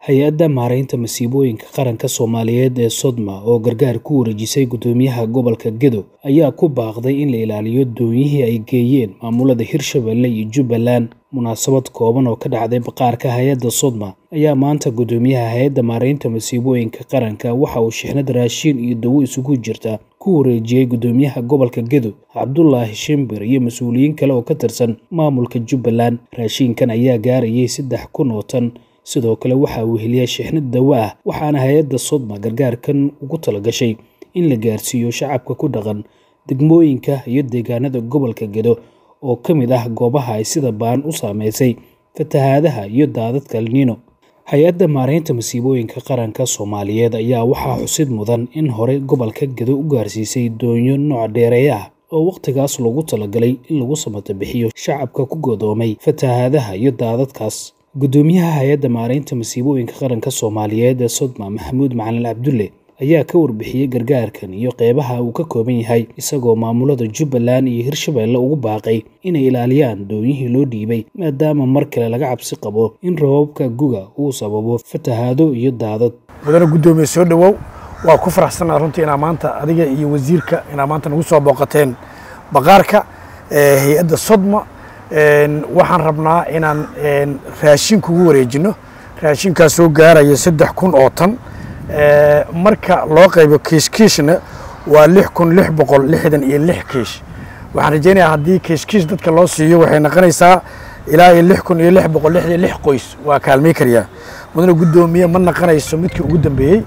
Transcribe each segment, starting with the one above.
hay-adda maaraynta masiibooyinka qaranka soomaaliyeed ee sodma oo gargaar ku wareejisay guddoomiyaha gobolka gedo ayaa ku baaqday in la ilaaliyo doonyihii ay geeyeen maamulada hirshabelle iyo jubbaland munaasabad kooban oo ka dhacday baqaarka hay-adda sodma ayaa maanta guddoomiyaha hay-adda maaraynta masiibooyinka qaranka waxa uu shixnad raashiin iyo dawo isugu jirta ku wareejiyey guddoomiyaha gobolka gedo cabdulaahi shimbir iyo mas-uuliyiin kale oo ka tirsan maamulka jubbaland raashiinkan ayaa gaarayay saddex kun oo tan sidoo kale waxa uu heliyay shixnad dawo ah waxaana hay-adda sodma gargaarkan ugu talagashay in la gaarsiiyo shacabka ku dhaqan degmooyinka iyo deegaanada gobolka gedo oo ka mid ah goobaha ay sida baan u saameysay fatahaadaha iyo daadadka alniino hay-adda maaraynta masiibooyinka qaranka soomaaliyeed ayaa waxaa xusid mudan in hore gobolka gedo u gaarsiisay doonyo nooc dheereeya ah oo wakhtigaas loogu talagalay in lagu samata bixiyo shacabka ku godoomay fatahaadaha iyo daadadkaas guddoomiyaha hay-adda maaraynta masiibooyinka qaranka soomaaliyeed ee sodma maxamuud macalin cabdulle ayaa ka warbixiyey gargaarkan iyo qeybaha uu ka kooban yahay isagoo maamulada jubbaland iyo hirshabelle ugu baaqay inay ilaaliyaan doonyihii loo dhiibay maadaama mar kale laga cabsi qabo in rababka guga uu sababo fatahaado iyo daadad mudane guddoomiye soo dhowow waa ku faraxsanaa runtii inaa maanta adiga iyo wasiirka inaa maanta nagu soo booqateen baqaarka hay-adda sodma waxaan rabnaa inaan raashin kugu wareejino raashinkaas soo gaaraya saddex kun oo tan marka loo qaybo kiishkiishna waa lix kun lix boqol lixdan iyo lix kiish waxaan rajaynayaa haddii kiishkiish dadka loo siiyo waxay noqonaysaa ilaa iyo lix kun iyo lix boqol lix iyo lix qoys waa kaalmay karayaa mudane guddoomiye ma naqanayso midkii ugu dambeeyey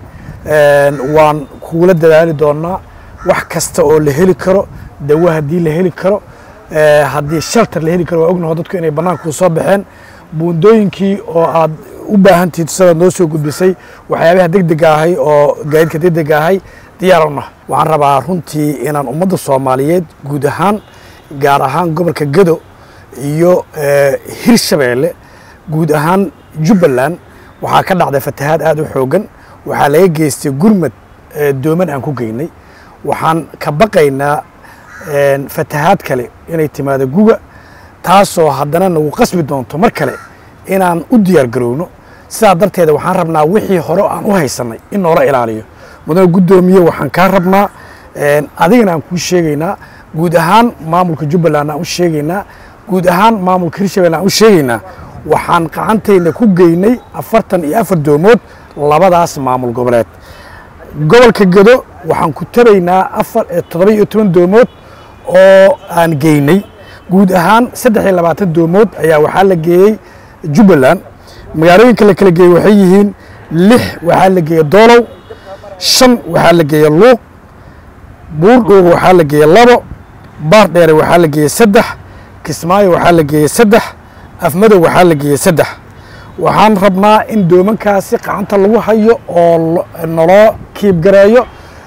waan kugula dadaali doonaa wax kasta oo la heli karo dawo haddii la heli karo haddii shelter la heli karo waa ognaho dadku inay bannaanku soo baxeen buundooyinkii oo aad u baahantiid sidaad noo soo gudbisay waxyaabaha degdega ahay oo gaadiidka degdega ahay diyaarowna waxaan rabaa runtii inaan ummadda soomaaliyeed guud ahaan gaar ahaan gobolka gedo iyo hirshabeelle guud ahaan jubbaland waxaa ka dhacday fatahaad aad u xoogan waxaa laga geystay gurmad dooman aan ku geynay waxaan ka baqaynaa fatahaad kale inay timaado guga taasoo haddana nagu qasbi doonto mar kale inaan u diyaar garowno sidaa darteeda waxaan rabnaa wixii hore aan u haysanay in noola ilaaliyo mudane guddoomiye waxaan kaa rabnaa adigana aan kuu sheegaynaa guud ahaan maamulka jubbaland aan u sheegaynaa guud ahaan maamulka hirshabelle aan u sheegaynaa waxaan qacantayna ku geynay afartan iyo afar doomood labadaas maamul goboleed gobolka gedo waxaan ku taraynaa afar toddoba iyo toban doomood oo aan geynay guud ahaan saddex iyo labaatan doomood ayaa waxaa la geeyey jubbaland magaalooyinka la kala geeyey waxay yihiin lix waxaa la geeyey doolow shan waxaa la geeyey luuq buurdhooga waxaa la geeyey labo baar dheere waxaa la geeyey saddex kismaayo waxaa la geeyey saddex afmadow waxaa la geeyey saddex waxaan rabnaa in doomankaasi qacanta lagu hayo oo naloo kiibgareeyo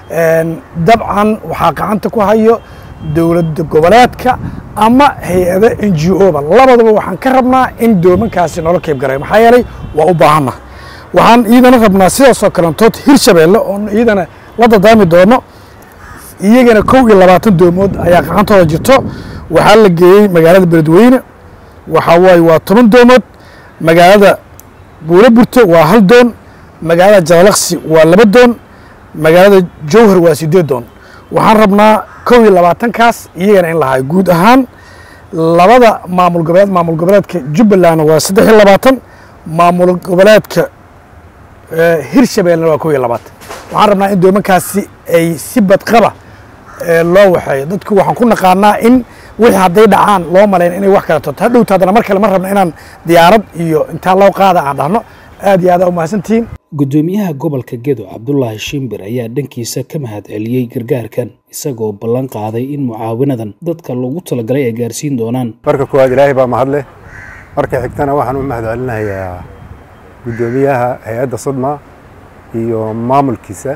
dabcan waxaa qacanta ku hayo dowladda goboleedka ama hay-ado n g o ba labadaba waxaan ka rabnaa in doomankaasi noola kiibgareeyo maxaa yeelay waa u baahanna waxaan iidana rabnaa sidaasoo kalentood hirshabeelle oo iidana la dadaami doono iyagana kow iyo labaatan doomood ayaa qacantooda jirto waxaa la geeyey magaalada beledweyne waxaa waaye waa toban doomood magaalada buulo burto waa hal doon magaalada jalalaqsi waa laba doon magaalada jowhar waa siddeed doon waxaan rabnaa kow iyo labaatankaas iyagana in lahaay guud ahaan labada maamul goboleed maamul goboleedka jubbalandna waa saddex iyo labaatan maamul goboleedka hirshabellena waa kow iyo labaatan waxaan rabnaa in doomankaasi ay si badqaba loo waxeeyo dadku waxaan ku naqaanaa in wixii hadday dhacaan loo malayn inay wax kala toto hadhowta haddana mar kale ma rabna inaan diyaarad iyo intaa loo qaada aan dhahno aad iyo aad aa umahadsantihiin guddoomiyaha gobolka gedo cabdulaahi shimbir ayaa dhankiisa ka mahad celiyey gargaarkan isagoo ballan qaaday in mucaawinadan dadka loogu talagalay ay gaarsiin doonaan marka koowaad ilaahay baa mahadleh marka xigtana waxaan u mahad celinayaa guddoomiyaha hay-adda sodma iyo maamulkiisa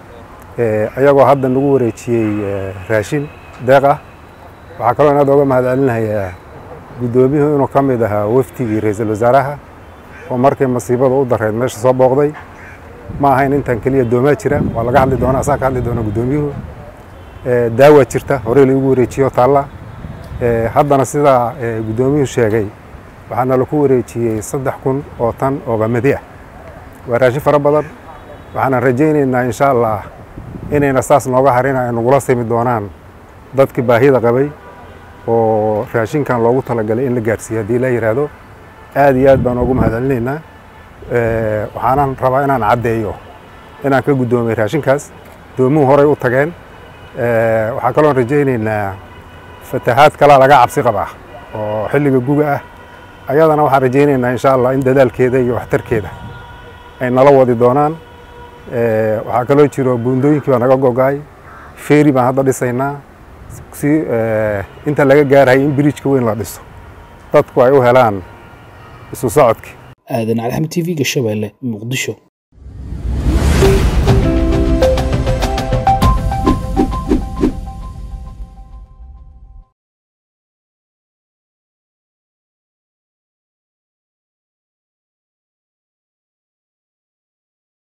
ayagoo hadda nagu wareejiyey raashin deeq ah waxaa kaloo inaad oga mahad celinayaa guddoomiyuhu inuu ka mid ahaa wafdigii ra-iisul wasaaraha oo markay masiibada u dareed meesha soo booqday ma ahayn intan keliya doomaa jira waa laga hadli doona asaa ka hadli doona guddoomiyuhu daawa jirta horey laigu wareejiyo taalla haddana sidaa guddoomiyuhu sheegay waxaana laku wareejiyey saddex kun oo tan oo qamadi ah waa raashin fara badan waxaanan rajaynaynaa insha allah inayna saas nooga harin ay nagula simi doonaan dadkii baahida qabay oo raashinkan loogu talagalay in la gaarsiiyo haddii la yidhaahdo aad iyo aad baan ugu mahadcelinaynaa waxaanan rabaa inaan caddeeyo inaan ka guddoomay raashinkaas doomuhu horay u tageen waxaa kaloon rajaynaynaa fatahaad kalaa laga cabsi qabaa oo xilliga guga ah ayadana waxaan rajaynaynaa insha allah in dadaalkeeda iyo waxtarkeeda ay nala wadi doonaan waxaa kaloo jiro buundooyinkii baa naga gogaay feeri baan hadda dhisaynaa si inta laga gaarhay in biriijka weyn la dhiso dadku ay u helaan isu socodkii aadan calxam t v-ga shabeelle muqdisho